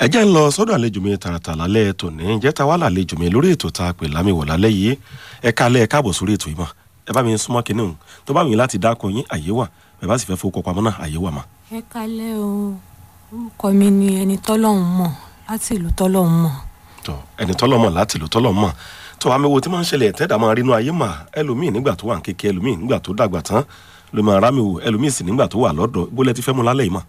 ẹ jẹ́ ń lọ sọ́dọ̀ àlejò mi tààràtà lálẹ́ tòní ǹjẹ́ ta wá làlejò mi lórí ètò tá a pè lámìwọ̀ lálẹ́ yìí ẹ kálẹ̀ ẹ káàbọ̀ sórí ètò yìí mà ẹ bá mi súnmọ́ kinní hùn tó bá mi láti dákọ yín àyè wà ẹ bá sì fẹ́ fowó pamọ́ náà àyè wà mà. ẹ kalẹ́ o orúkọ mi ni ẹni tọ́lọ́hún mọ̀ láti ìlú tọ́lọ́hún mọ̀ tó ẹni tọ́lọ́ mọ̀ láti lò tọ́lọ́ mọ̀ tó àmì wo tí máa ń ṣẹlẹ̀ tẹ́dà máa rínú ayé mà ẹlòmíì nígbà tó wà ń kéke ẹlòmíì nígbà tó dàgbà tán ló máa rámi wò ẹlòmíì sì nígbà tó wà lọ́dọ̀ bó lẹ ti fẹ́ mu lálẹ́ yìí mà.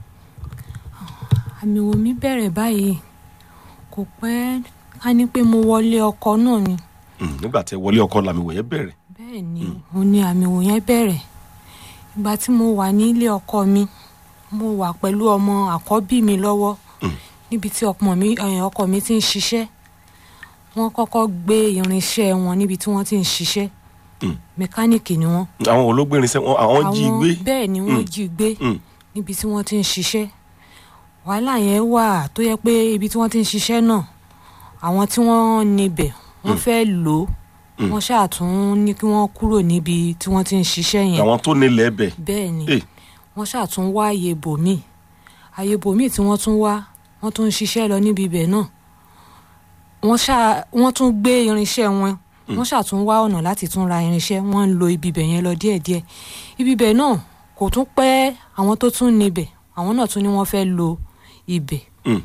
àmì wo mi bẹ̀rẹ̀ báyìí kò pẹ́ ká ní pé mo wọlé ọkọ náà ni Mm, nígbà tẹ wọlé ọkọ làmì wò yẹn bẹ̀rẹ̀ bẹ́ẹ̀ ni mo ní àmì wò yẹn bẹ̀rẹ̀ ìgbà tí mo wà nílé ọkọ mi mo wà pẹ̀lú ọmọ àkọ́bí mi lọ́wọ́ níbi tí ọmọ mi eh, ọkọ mi ti ń ṣiṣẹ́ wọ́n kọ́kọ́ gbé irinṣẹ́ wọn níbi tí wọ́n ti ń ṣiṣẹ́ Mm. mẹkáníìkì ni wọ́n àwọn olóògbé irinṣẹ́ wọn àwọn jí i gbé bẹ́ẹ̀ ni wọ́n Mm. jí i gbé Mm, níbi tí wọ́n ti ń ṣiṣẹ́ wàhálà yẹn wà tó yẹ pé ibi tí wọ́n ti ń ṣiṣẹ́ náà àwọn tí wọ́n níbẹ̀ wọ́n fẹ́ lò ó Mm. wọ́n ṣàtún ní kí wọ́n kúrò níbi tí wọ́n ti ń ṣiṣẹ́ yẹn àwọn tó nílẹ̀ ẹbẹ̀ bẹ́ẹ̀ ni Eh. wọ́n ṣàtún wá àyè bòmíì àyè bòmíì tí wọ́n tún wá wọ́n tún ń ṣiṣẹ́ lọ níbi ibẹ̀ náà wọ́n ṣá wọ́n tún gbé irinṣẹ́ wọn wọ́n ṣàtún wá ọ̀nà láti tún ra irinṣẹ́ wọ́n ń lo ibi ibẹ̀ yẹn lọ díẹ̀díẹ̀ ibi ibẹ̀ náà kò tún pẹ́ àwọn tó tún níbẹ̀ àwọn náà tún ní wọ́n fẹ́ lo ibẹ̀ Mm,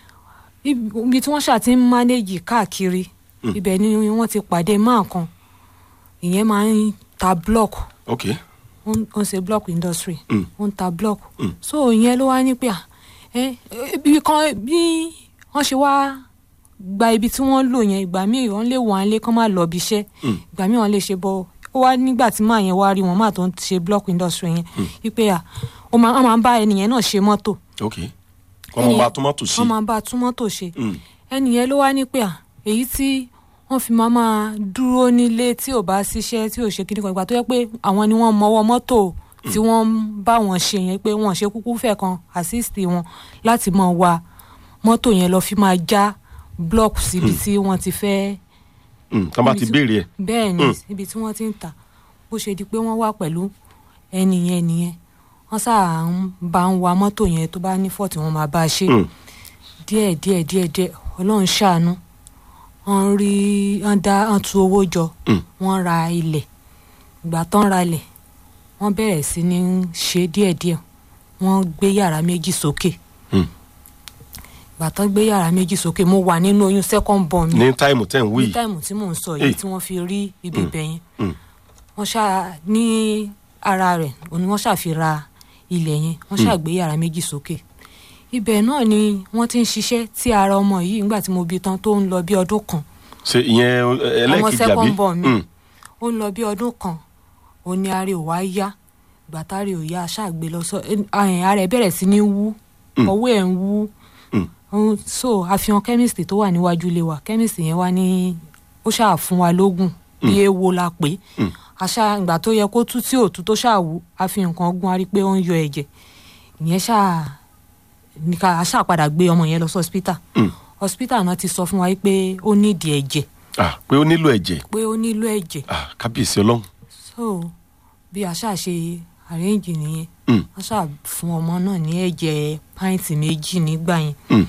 ibi tí wọ́n ṣáà ti ń mánéjì káàkiri ibẹ̀ ni wọ́n ti pàdé máa kan ìyẹn máa ń ta block ok ó ń ó ń ṣe block industry Mm. ó ń ta block Mm. so ìyẹn ló wá ní pé à ẹ ibi kan bí wọ́n ṣe wá gba ibi tí wọ́n lò yẹn ìgbà míì wọ́n lè wọ́n á lé kán má lọ ibi iṣẹ́ Mm. ìgbà míì wọ́n lè ṣe bọ́ ó wá nígbà tí máa yẹn wá rí wọn máa tó ń ṣe block industry yẹn wípé à ó máa wọ́n máa ń bá ẹnìyẹn náà ṣe mọ́tò ok wọ́n máa bá tómátò sí wọ́n máa bá a tún mọ́tò ṣe Mm, ẹnìyẹn ló wá ní pé à èyí tí wọ́n fi máa máa dúró nílé tí ò bá ṣiṣẹ́ tí ò ṣe kíní kan ìgbà tó yẹ pé àwọn ni wọ́n mọwọ́ mọ́tò tí wọ́n ń bá wọn ṣe yẹn pé wọ́n ṣe kúkú fẹ́ kan assist wọn láti máa wa mọ́tò yẹn lọ fi máa já block síbi tí wọ́n ti fẹ́ mm, tán bá ti Ibi tí- béèrè ẹ̀ bẹ́ẹ̀ ni Mm. ibi tí wọ́n ti ń tà bó ṣe di pé wọ́n wà pẹ̀lú ẹnìyẹn nìyẹn wọ́n sáà ń bá ń wa mọ́tò yẹn tó bá ní fọ́ọ̀tì wọn máa bá a ṣe Mm, díẹ̀ díẹ̀ díẹ̀ díẹ̀ ọlọ́run ṣàánú wọ́n rí wọ́n dá wọ́n tu owó jọ Mm. wọ́n ra ilẹ̀ ìgbà tán ra ilẹ̀ wọ́n bẹ̀rẹ̀ sí ní ṣe díẹ̀ díẹ̀ wọ́n gbé yàrá méjì sókè mm. ìgbà tán gbé yàrá méjì sókè mo wà nínú oyún second born mi ní táìmù tẹ̀ ń wí ní yìí táìmù tí mò ń sọ Eh. yìí tí wọ́n fi rí ibi ibẹ̀ yẹn Mm. wọ́n ṣá ní ara rẹ̀ òní wọ́n ṣàfira ilẹ̀ yẹn wọ́n ṣàgbé yàrá méjì sókè ibẹ̀ náà ni wọ́n ti ń ṣiṣẹ́ tí ara ọmọ yìí nígbà tí mo bí tán tó ń lọ bí ọdún kan ṣe ìyẹn ẹ, ẹlẹ́ẹ̀kejì àbí second born mi. Mm, ó ń lọ bí ọdún kan òní ara ẹ̀ ò wá yá ìgbà tára ẹ̀ ò yá ṣàgbé lọ sọ ẹ̀, ara ẹ̀ bẹ̀rẹ̀ sí ní wú Mm. ọwọ́ ẹ̀ ń wú Mm. Ó- so àfihàn chemist tó wà níwájú ilé wa chemist yẹn wá ní ó ṣáà fún wa lóògùn bí ewo la pé Mm. àṣà ìgbà tó yẹ kó tú tí ò tú tó ṣáà wú àfihàn kan gún a rí pé ó ń yọ ẹ̀jẹ̀ ìyẹn ṣáà ní ká àṣà padà gbé ọmọ yẹn lọ sí hospital mm. hospital náà ti sọ fún wa pé ó nídìí ẹ̀jẹ̀ Ah, pé ó nílò ẹ̀jẹ̀ pé ó nílò ẹ̀jẹ̀ Ah, kábíyèsí ọlọ́run so bí àṣà ṣe arrange nìyẹn Mm, wọ́n ṣáà fún ọmọ náà ní ẹ̀jẹ̀ pint méjì nígbà yẹn mm,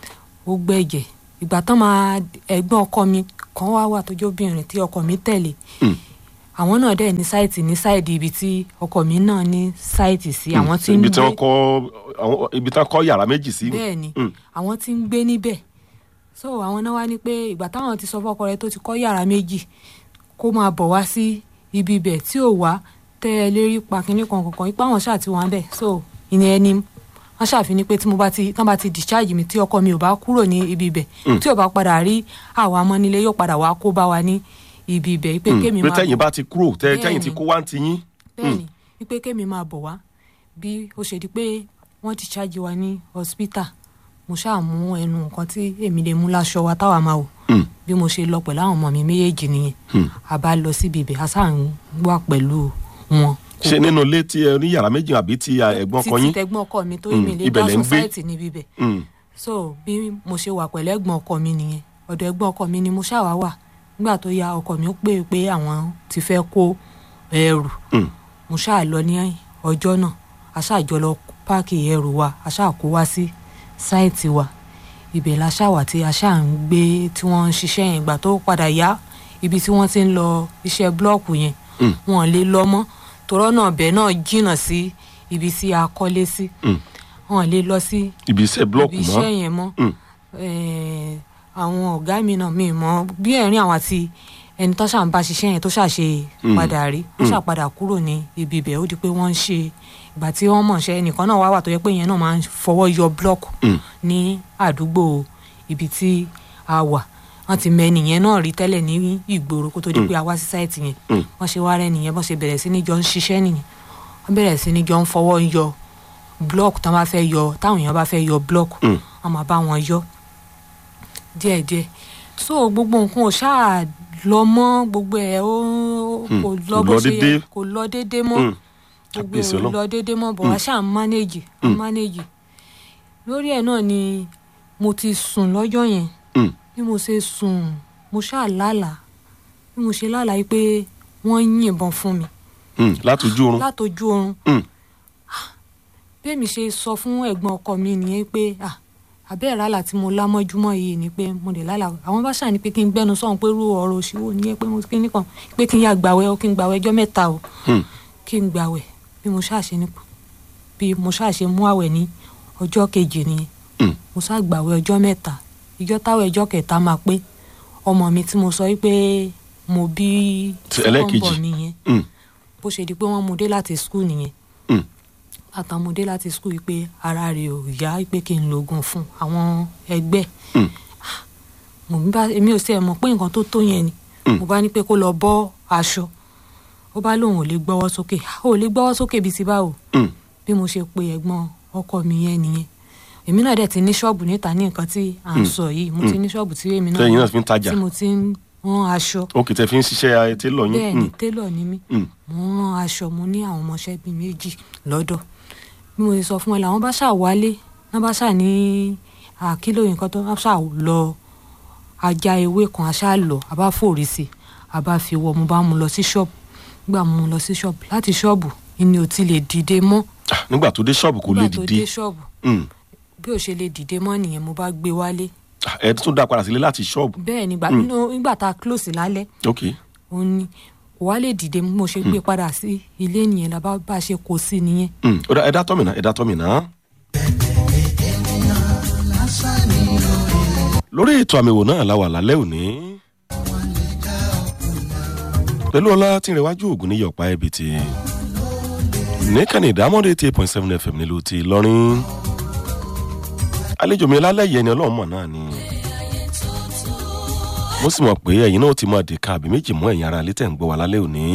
ó gbẹ̀jẹ̀ ìgbà tán máa ẹ̀gbọ́n ọkọ mi kan wá wà tó jóbìnrin tí ọkọ mi tẹ̀lé mm. àwọn náà dẹ̀ ní sáìtì ní sáìdì ibi tí ọkọ mi náà ní sáìtì sí àwọn tí ń ibi tí wọ́n gbé kọ́ àwọn ibi tí wọ́n kọ́ yàrá méjì sí bẹ́ẹ̀ ni Mm, àwọn tí ń gbé níbẹ̀ so àwọn náà wá ní pé ìgbà táwọn ti sọ fọ́kọ rẹ̀ tó ti kọ́ yàrá méjì kó máa bọ̀ wá sí ibi ibẹ̀ tí ò wá tẹ́ ẹ lérí pa kínní kan kankan ipá wọn ṣáà ti wà ń bẹ̀ so ìní ẹni wọ́n ṣàfihàn pé tí mo bá ti tán bá ti discharge mi tí ọkọ mi ò bá kúrò ní ibi ibẹ̀ Mm. tí ò bá padà rí àwa ọmọ nílé yóò padà wá kó bá wa ní ibi ibẹ̀ pé mm. kémi pé máa tẹ̀yìn bá ti kúrò tẹ́- Bẹ́ẹ̀ tẹ̀yìn ti ni. kó wá ń ti yín bẹ́ẹ̀ni wípé kémi máa bọ̀ wá bí ó ṣe di pé wọ́n ti ṣáàjì wa ní hospital mo ṣáà mú ẹnu nǹkan tí èmi lè mú láṣọ wa táwa máa wò Mm, bí mo ṣe lọ pẹ̀lú àwọn ọmọ mi méjèèjì nìyẹn mm. a bá lọ síbi ibẹ̀ a sáà ń wà pẹ̀lú wọn. ṣe nínú ilé tí ẹ ní yàrá méjì àbí ti ah, ẹ̀gbọ́n ọkọ títí yín tẹ̀gbọ́n ọkọ mi tó Mm, mi lè ibẹ̀ dá lẹ̀ ń gbé. society níbi ibẹ̀ Mm, so bí mo ṣe wà pẹ̀lú ẹ̀gbọ́n ọkọ mi nìyẹn ọ̀dọ̀ ẹ̀gbọ́n ọkọ mi ni mo ṣáà wá wà nígbà tó ya ọkọ mi ó pè pé àwọn ti fẹ́ kó ẹrù mm, mo ṣáà lọ ní ọjọ́ náà a ṣáà jọ lọ páàkì ẹrù wa a ṣáà kó wá sí sáìtì wa ibẹ̀ la ṣàwà tí a ṣáà ń gbé tí wọ́n ń ṣiṣẹ́ yẹn ìgbà tó padà yá ibi tí wọ́n ti ń lọ iṣẹ́ búlọ́ọ̀kù yẹn Mm. wọn lè lọ mọ́ torọ́ náà bẹ́ẹ̀ náà jìnnà sí ibi tí a kọ́lé sí Mm. wọn lè lọ sí ibi iṣẹ́ blọọkù ibi mọ́ iṣẹ́ yẹn mọ́ Mm. Eh, àwọn ọ̀gá mi náà mi mọ̀ bí ẹ̀rín àwọn àti ẹni tó ṣàn bá ṣiṣẹ́ yẹn tó ṣàṣe Mm. padà rí ó ṣàpadà kúrò ní ibi ibẹ̀ ó di pé wọ́n ń ṣe ìgbà tí wọ́n mọ̀ ṣe ẹnìkan náà wá wà tó yẹ pé yẹn náà máa ń fọwọ́ yọ blọọkù Mm. ní àdúgbò ibi tí a wà wọ́n ti mẹ nìyẹn náà rí tẹ́lẹ̀ ní ìgboro kó tó di pé a wá sí sáìtì yẹn Mm. wọ́n ṣe wá rẹ́ nìyẹn bọ́n ṣe bẹ̀rẹ̀ sí ní jọ ń ṣiṣẹ́ nìyẹn wọ́n bẹ̀rẹ̀ sí ní jọ ń fọwọ́ yọ blọọkù táwọn bá fẹ́ yọ táwọn èèyàn bá fẹ́ yọ blọọkù Mm. wọ́n máa bá wọn yọ díẹ̀díẹ̀ so gbogbo nǹkan ò ṣáà lọ mọ́ gbogbo ẹ̀ ó Mm. kò lọ Kò bó lọ ṣe yẹ déédé. kò lọ déédé mọ́ Mm. gbogbo Kábíyèsí ẹ̀ ò Ọlọ́run. lọ déédé mọ́ bọ̀ wá ṣáà ń mánéjì ń Mm. mánéjì lórí ẹ̀ náà ni mo ti sùn lọ́jọ́ yẹn Mm. bí mo ṣe sùn mo ṣáà lálàá bí mo ṣe lálàá yìí pé wọ́n ń yìnbọn fún mi Mm. látòjú oorun látọjú oorun Mm. bẹ́ẹ̀mi ṣe sọ fún ẹ̀gbọ́n ọkọ mi nìyẹn pé ah àbẹ́ẹ̀ rálà tí mo lá mọ́júmọ́ yìí ni pé mo lè lálà àwọn bá ṣàní pé kí n gbẹ́nu sọ̀hún pé rú ọ̀rọ̀ òṣìwò nìyẹn pé mo kí ní kan pé kí n yà gbàwẹ̀ o kí n gbàwẹ̀ ọjọ́ mẹ́ta o Mm. kí n gbàwẹ̀ bí mo ṣàṣe ní bí mo ṣàṣe mú àwẹ̀ ní ọjọ́ kejì nìyẹn Mm. mo ṣá gbàwẹ̀ ọjọ́ mẹ́ta ìjọ táwẹ̀ ọjọ́ kẹta máa pé ọmọ mi tí mo sọ wípé mo bí Ti ẹlẹ́ẹ̀kejì. second born mi yẹn Mm. bó ṣe di pé wọ́n mú dé láti skul nìyẹn Mm. àtàmúdé láti skul yìí pé ara rẹ̀ ò yá pé kí n lo oògùn fún àwọn ẹgbẹ́ Mm. mo bá èmi ò sí ẹ̀ mọ̀ pé nǹkan tó tó yẹn ni Mm. mo bá ní pé kó lọ bọ́ aṣọ ó bá lóun ò lè gbọ́wọ́ sókè ó lè gbọ́wọ́ sókè bíi ti báwo Mm. bí mo ṣe pe ẹ̀gbọ́n ọkọ mi yẹn nìyẹn èmi náà dẹ̀ ti ní ṣọ́ọ̀bù níta ní nǹkan tí à ń sọ yìí mo ti ní ṣọ́ọ̀bù tí èmi náà tẹ́yìn náà fi ń tajà tí mo ti ń rán aṣọ ó kì í tẹ́ fi ń ṣiṣẹ́ etí lọ yín bẹ́ẹ̀ ni Mm. télọ̀ ni mí Mm. mo ń rán aṣọ mo ní àwọn ọmọọṣẹ́ bíi méjì lọ́dọ̀ bí mo ṣe sọ fún ẹ làwọn bá ṣà wálé wọn bá ṣà ní àkìlò nǹkan tó wọn ṣà lọ ajá ewé kan aṣá lọ a bá fòrí sí i a bá fi wọ mo bá mu lọ sí ṣọ́ọ̀bù nígbà mo mu lọ sí ṣọ́ọ̀bù láti ṣọ́ọ̀bù ni ò ti lè dìde mọ́ Ah, nígbà tó dé ṣọ́ọ̀bù kò lè nígbà tó dé dìde ṣọ́ọ̀bù Mm. bí ò ṣe lè dìde mọ́ nìyẹn mo bá gbé wálé Ah, ẹ tún dá padà sílé láti ṣọ́ọ̀bù bẹ́ẹ̀ nígbà nígbà tá a close lálẹ́ ok òun ni kò wá lè dìde bí mo ṣe gbé padà sí ilé nìyẹn la bá bá ṣe kó sí nìyẹn Mm. ó dá ẹ dá tọ́mìnà ẹ dá tọ́mìnà. lórí ètò àmì ìwò náà la wà lálẹ́ òní pẹ̀lú ọlá tí ń rẹwájú ògùn ní yọ̀pá ẹbí ti nìkànnì ìdámọ́dé eighty eight point seven fm nílùú ti lọ́rin àlejò mi lálẹ́ yẹn ni ọlọ́run mọ̀ náà ni mo sì mọ̀ pé ẹ̀yin náà ti mọ àdìka àbí méjì mọ́ ẹ̀yin ara létẹ̀ ń gbọ́ wa lálẹ́ òní.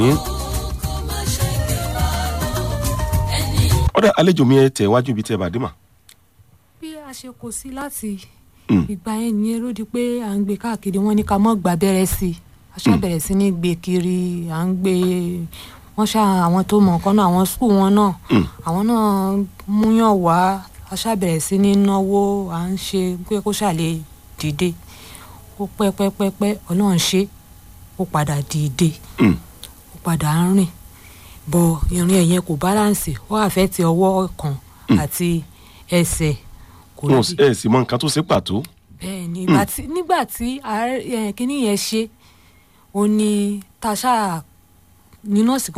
ọ̀dà àlejò mi ẹ tẹ̀ wájú ibi tẹ́ ẹ bá dé mà. bí a ṣe kó sí láti Mm. ìgbà yẹn nìyẹn ló di pé à ń gbé káàkiri wọn ní ká mọ́ gbà bẹ̀rẹ̀ sí i a ṣá bẹ̀rẹ̀ sí ní gbé kiri à ń gbé wọ́n ṣá àwọn tó mọ̀ nǹkan náà àwọn skul wọn náà Mm. àwọn náà múyàn wá a ṣá bẹ̀rẹ̀ sí ní náwó à ń ṣe pé kó ṣàlè dìde ó pẹ́ pẹ́ pẹ́ pẹ́ ọlọ́run ṣe ó padà dìde Mm. ó padà ń rìn bọ ìrìn ẹ̀yẹn kò báláǹsì ó àfẹ́ ti ọwọ́ kan àti ẹsẹ̀ kò wọn rí ẹ sì mọ nǹkan tó ṣe pàtó. bẹ́ẹ̀ ni ìgbà tí nígbà tí àárẹ̀- eh, kinní yẹn ṣe ó ní tasha ní nọ́ọ̀sì kan